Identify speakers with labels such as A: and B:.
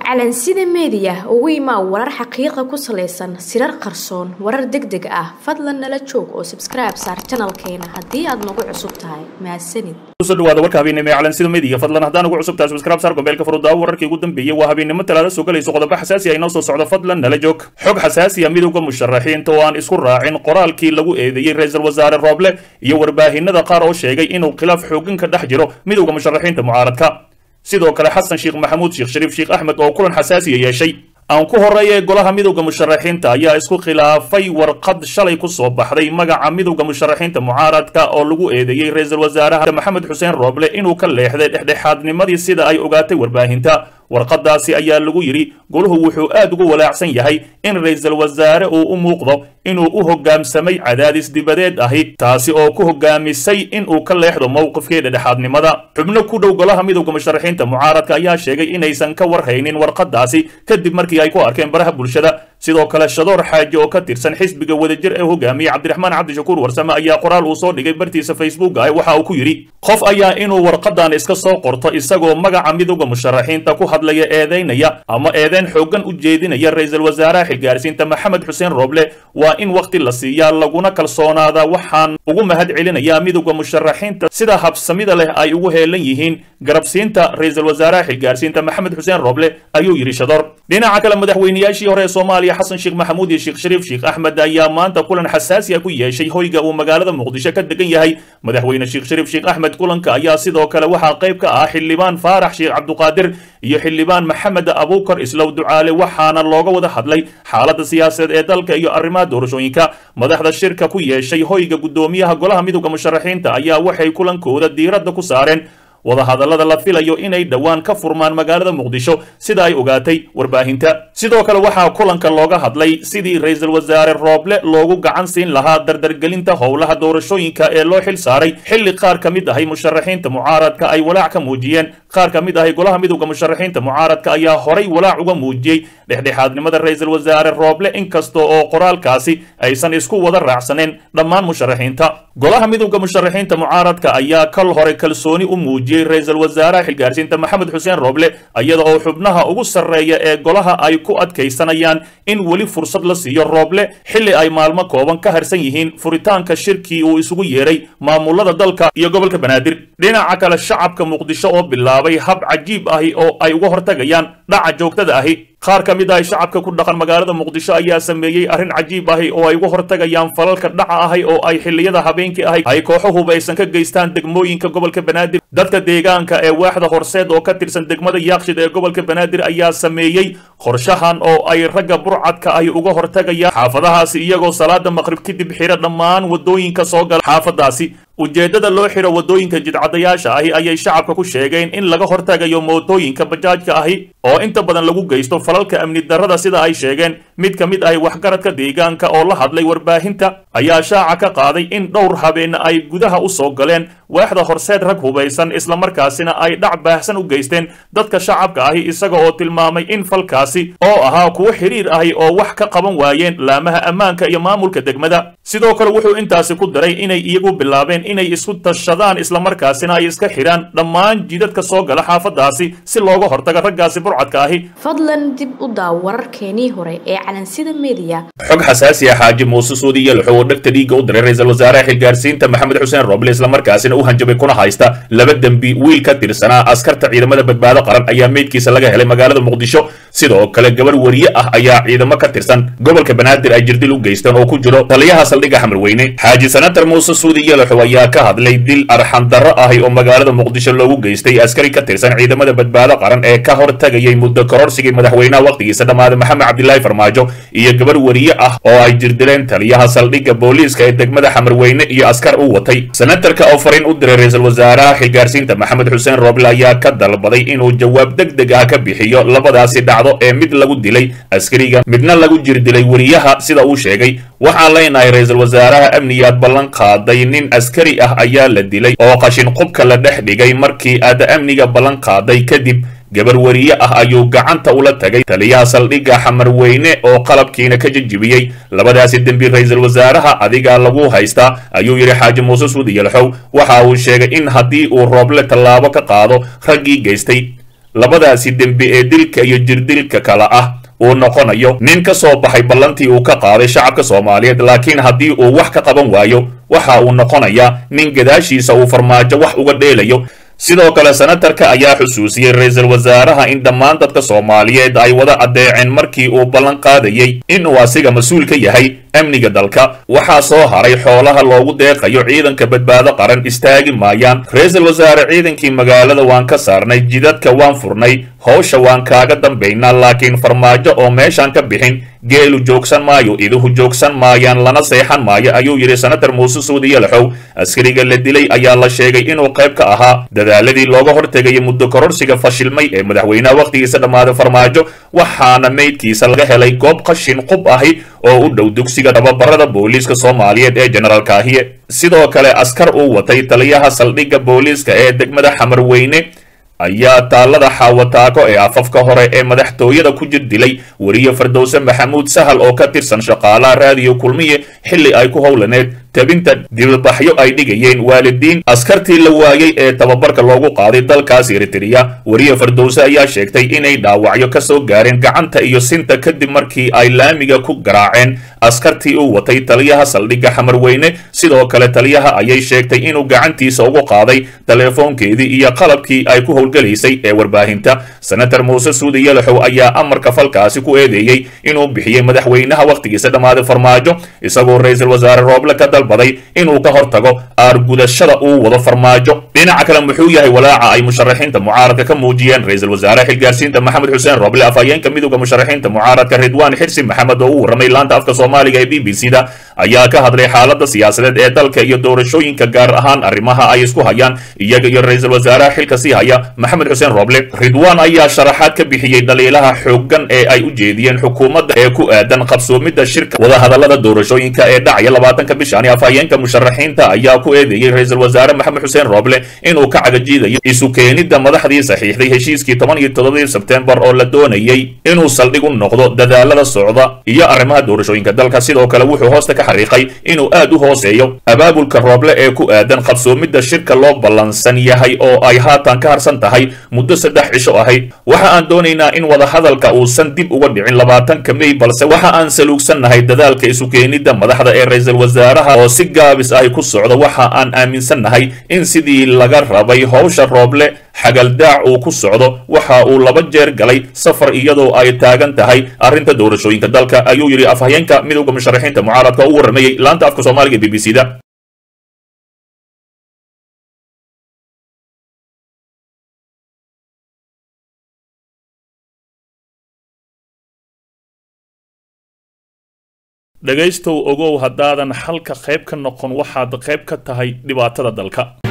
A: calansida meediya ugu imaa warar xaqiiqa ku salaysan sirar qarsoon warar deg deg ah fadlan nala joog oo sabskribe saar janalkeena haddii aad nagu cusub tahay mahadsanid
B: kusoo dhawaada warka habeennimo ee calansida media fadlan haddaan ugu cusub tahay subscribe saar gombeelka furudaawo wararkii ugu dambeeyey waa habeennimo talaada soo galayso qodobo xasaasi ah inoo soo socdo fadlan nala joog xog xasaasi ah midowda musharaxiinta oo aan isku raacin qoraalkii lagu eedeeyey ra-iisul wasaare rooble iyo warbaahinada qaar oo sheegay inuu khilaaf xooggan ka dhex jiro midowda musharaxiinta mucaaradka sidoo kale xasan sheekh maxamuud sheekh shariif sheekh axmed oo kulan xasaasiya yeeshay aan ku horreeya golaha midowda musharaxiinta ayaa isku khilaafay warqad shalay ku soo baxday magaca midowda musharaxiinta mucaaradka oo lagu eedeeyey ra-iisul wasaaraha maxamed xuseen rooble inuu ka leexday dhexdhexaadnimadii sida ay ogaatay warbaahinta warqadaasi ayaa lagu yidhi goluhu wuxuu aad ugu walaacsan yahay in ra-iisul wasaare uu u muuqdo inuu u hoggaamsamay cadaadis dibadeed ahi taasi oo ku hoggaamisay inuu ka leexdo mowqifkii dhexdhexaadnimada xubno ku dhow golaha midowda musharaxiinta mucaaradka ayaa sheegay inaysan ka warhaynin warqadaasi kadib markii ay ku arkeen baraha bulshada sidoo kale shadoor xaaji oo ka tirsan xisbiga wadajir ee hogaamiyey cabdiraxmaan cabdishakuur warsame ayaa qoraal uu soo dhigay bartiisa facebook ah waxa uu ku yidhi qof ayaa inuu warqadan iska soo qorto isagoo magaca midowda musharaxiinta ku hadlaya eedaynaya ama eedeyn xooggan u jeedinaya ra-iisul wasaaraha xilgaarsiinta maxamed xuseen rooble waa in wakhti la siiyaa laguna kalsoonaada waxaan ugu mahad celinayaa midowda musharaxiinta sida habsamida leh ay ugu heelan yihiin garabsiinta ra-iisul wasaaraha xilgaarsiinta maxamed xuseen rooble ayuu yidhi shadoor dhinaca kale madaxweynayaashii hore ee soomaaliya xasan sheekh maxamuud iyo sheekh shariif sheekh axmed ayaa maanta kulan xasaasi ah ku yeeshay hoyga uu magaalada muqdisho ka degan yahay madaxweyne sheekh shariif sheekh axmed kulanka ayaa sidoo kale waxaa qayb ka ah xildhibaan faarax sheekh cabduqaadir iyo xildhibaan maxamed abuukar islow ducaale waxaana looga wada hadlay xaaladda siyaasadeed ee dalka iyo arrimaha doorashooyinka madaxda shirka ku yeeshay hoyga guddoomiyaha golaha midowda musharaxiinta ayaa waxay kulankooda diiradda ku saareen wadahadallada la filayo inay dhowaan ka furmaan magaalada muqdisho sida ay ogaatay warbaahinta sidoo kale waxaa kulanka looga hadlay sidii ra-iisul wasaare rooble loogu gacan siin lahaa dardargelinta howlaha doorashooyinka ee loo xil saaray xilli qaar ka mid ahay musharaxiinta mucaaradka ay walaac ka muujiyeen qaar ka mid ahay golaha midowda musharaxiinta mucaaradka ayaa horay walaac uga muujiyey dhexdhexaadnimada ra-iisul wasaare rooble inkasta oo qoraalkaasi aysan isku wada raacsaneen dhammaan musharaxiinta golaha midowda musharaxiinta mucaaradka ayaa kal hore kalsooni u muujiyey ra-iisul wasaaraha xilgaarsiinta maxamed xuseen rooble iyada oo xubnaha ugu sarreeya ee golaha ay ku adkaysanayaan in weli fursad la siiyo rooble xilli ay maalmo kooban ka harsan yihiin furitaanka shirkii uu isugu yeeray maamulada dalka iyo gobolka banaadir dhinaca kale shacabka muqdisho oo bilaabay hab cajiib ahi oo ay uga hortagayaan dhaca joogtada ahi qaar ka mid ahi shacabka ku dhaqan magaalada muqdisho ayaa sameeyey arrin cajiib ahi oo ay uga hortagayaan falalka dhaca ahi oo ay xilliyada habeenkii ahi ay kooxo hubaysan ka geystaan degmooyinka gobolka banaadir dadka deegaanka ee waaxda horseed oo ka tirsan degmada yaaqshid ee gobolka banaadir ayaa sameeyey qorshahan oo ay ragga burcadka ahi uga hortagayaan xaafadahaasi iyagoo salaada maqrib kadib xira dhammaan wadooyinka soo gala xaafadaasi ujeeddada loo xiro wadooyinka jidcadayaasha ahi ayay shacabka ku sheegeen in laga hortagayo mootooyinka bajaajka ahi oo inta badan lagu geysto falalka amni darrada sida ay sheegeen mid ka mid ahi waxgaradka deegaanka oo la hadlay warbaahinta ayaa shaaca ka qaaday in dhowr habeen ay gudaha u soo galeen waaxda horseed rag hubaysan islamarkaasina ay dhac baahsan u geysteen dadka shacabka ahi isaga oo tilmaamay in falkaasi oo ahaa kuwo xiriir ahi oo wax ka qaban waayeen laamaha ammaanka iyo maamulka degmada sidoo kale wuxuu intaasi ku daray inay iyagu bilaabeen inay isku tashadaan islamarkaasina ay iska xidhaan dhammaan jidadka soo gala xaafadaasi si looga hortaga raggaasi burcadka ahi
A: fadlan dib u daaw wararkeenii hore ee calansida meediya
B: xog xasaasi ah xaaji muuse suudi yelxo oo dhegta dhiigga u diray ra-iisul wasaaraha xilgaarsiinta maxamed xuseen rooble islamarkaasina u hanjabay kuna haysta laba dembi wiil ka tirsanaa askarta ciidamada badbaado qaran ayaa meydkiisa laga helay magaalada muqdisho sidoo kale gabar wariye ah ayaa ciidamo ka tirsan gobolka banaadir ay jirdil u geysteen oo ku jiro taliyaha saldhigga xamarweyne xaaji sanatar muuse suudi yelxo ayaa ka hadlay dil arxandarro ahi oo magaalada muqdisho loogu geystay askari ka tirsan ciidamada badbaado qaran ee ka hortagayay muddo kororsigii madaxweynaha wakhtigiisa dhammaaday maxamed cabdilaahi farmaajo iyo gabar wariye ah oo ay jirdileen taliyaha saldhigga booliiska ee degmada xamarweyne iyo askar u watay senatarka oo fariin u diray ra-iisul wasaaraha xilgaarsiinta maxamed xuseen rooble ayaa ka dalbaday inuu jawaab deg deg ah ka bixiyo labadaasi dhacdo ee mid lagu dilay askariga midna lagu jirdilay wariyaha sida uu sheegay waxaan leenahay ra-iisul wasaaraha amniyaad ballan qaaday nin askari ah ayaa la dilay oo qashin qubka la dhex dhigay markii aad amniga ballan qaaday kadib gabar wariye ah ayuu gacanta ula tagay taliyaha saldhigga xamarweyne oo qalabkiina ka jejibiyey labadaasi dembi ra-iisul wasaaraha adigaa lagu haystaa ayuu yidhi xaaji muuse suudi yalxow waxa uu sheegay in haddii uu rooble tallaabo ka qaado raggii geystay labadaasi dembi ee dilka iyo jirdilka kale ah uu noqonayo nin ka soo baxay ballantii uu ka qaaday shacabka soomaaliyeed laakiin haddii uu wax ka qaban waayo waxa uu noqonayaa nin gadaashiisa uu farmaajo wax uga dheelayo sidoo kale senatarka ayaa xusuusiyey ra-iisul wasaaraha in dhammaan dadka soomaaliyeed ay wada addeeceen markii uu ballan qaadayey inuu asiga mas-uul ka yahay amniga dalka waxaa soo haray xoolaha loogu deeqayo ciidanka badbaado qaran istaagi maayaan ra-iisul wasaare ciidankii magaalada waan ka saarnay jidadka waan furnay howsha waan kaaga dambaynaa laakiin farmaajo oo meeshaan ka bixin geelu joogsan maayo iduhu joogsan maayaan lana seexan maayo ayuu yidhi senatar muuse suudi yalaxow askariga la dilay ayaa la sheegay inuu qayb ka ahaa dadaaladii looga hortegayay muddo kororsiga fashilmay ee madaxweynaha wakhtigiisa dhammaaday farmaajo waxaana meydkiisa laga helay goob qashin qub ahi oo u dhow dugsiga tababarada booliiska soomaaliyeed ee general kaahiye sidoo kale askar uu watay taliyaha saldhigga booliiska ee degmada xamarweyne ayaa taallada xaawataako ee afafka hore ee madaxtooyada ku jir dilay weriye fardowse maxamuud sahal oo ka tirsan shaqaalaha raadiyo kulmiye xilli ay ku howlaneed tabinta dibadbaxyo ay dhigayeen waalidiin askartii la waayey ee tababarka loogu qaaday dalkaas eritrea weriye fardowse ayaa sheegtay inay dhaawacyo ka soo gaareen gacanta iyo sinta kadib markii ay laamiga ku garaaceen askartii uu watay taliyaha saldhigga xamarweyne sidoo kale taliyaha ayay sheegtay inuu gacantiisa ugu qaaday teleefoonkeedii iyo qalabkii ay ku howlgalaysay ee warbaahinta senatar muuse suudi yalaxow ayaa amarka falkaasi ku eedeeyey inuu bixiyey madaxweynaha wakhtigiisa dhammaaday farmaajo isagoo ra-iisul wasaare rooble ka dalbaday inuu ka hortago aargudashada uu wado farmaajo dhinaca kale muxuu yahay walaaca ay musharaxiinta mucaaradka ka muujiyeen ra-iisul wasaare xilgaarsiinta maxamed xuseen rooble afhayeenka midowda musharaxiinta mucaaradka ridwaan xirsi maxamed oo u warramay laanta afka soomaaliga ee b b c da ayaa ka hadlay xaaladda siyaasadeed ee dalka iyo doorashooyinka gaar ahaan arrimaha ay isku hayaan iyaga iyo ra-iisul wasaaraha xilka sii haya maxamed xuseen rooble ridwaan ayaa sharaxaad ka bixiyey dhaliilaha xooggan ee ay u jeediyeen xukuumadda ee ku aadan qabsoomidda shirka wadahadallada doorashooyinka ee dhacaya labaatanka bishaani afhayeenka musharaxiinta ayaa ku eedeeyey ra-iisul wasaare maxamed xuseen rooble inuu ka cagajiidayo isu keenidda madaxdii saxiixday heshiiskii toban iyo toddobadii sebtembar oo la doonayey inuu saldhig u noqdo dadaalada socda iyo arrimaha doorashooyinka dalka sidoo kale wuxuu hoosta ka xariiqay inuu aad u hooseeyo abaabulka rooble ee ku aadan qabsoomidda shirka loo ballansan yahay oo ay haatan ka harsan tahay muddo saddex cisho ahayd waxa aan doonaynaa in wadahadalka uusan dib uga dhicin labaatanka mey balse waxa aan saluugsannahay dadaalka isu keenidda madaxda ee ra-iisul wasaaraha oo si gaabis ahi ku socda waxa aan aaminsannahay in sidii laga rabay howsha rooble xagaldaac uu ku socdo waxa uu laba jeer galay safar iyadoo ay taagan tahay arrinta doorashooyinka dalka ayuu yidhi afhayeenka midowda musharaxiinta mucaaradka oo u warramayey laanta afka soomaaliga b b c da dhegaystow ogow haddaadan xalka qayb ka noqon waxaad qayb ka tahay dhibaatada dalka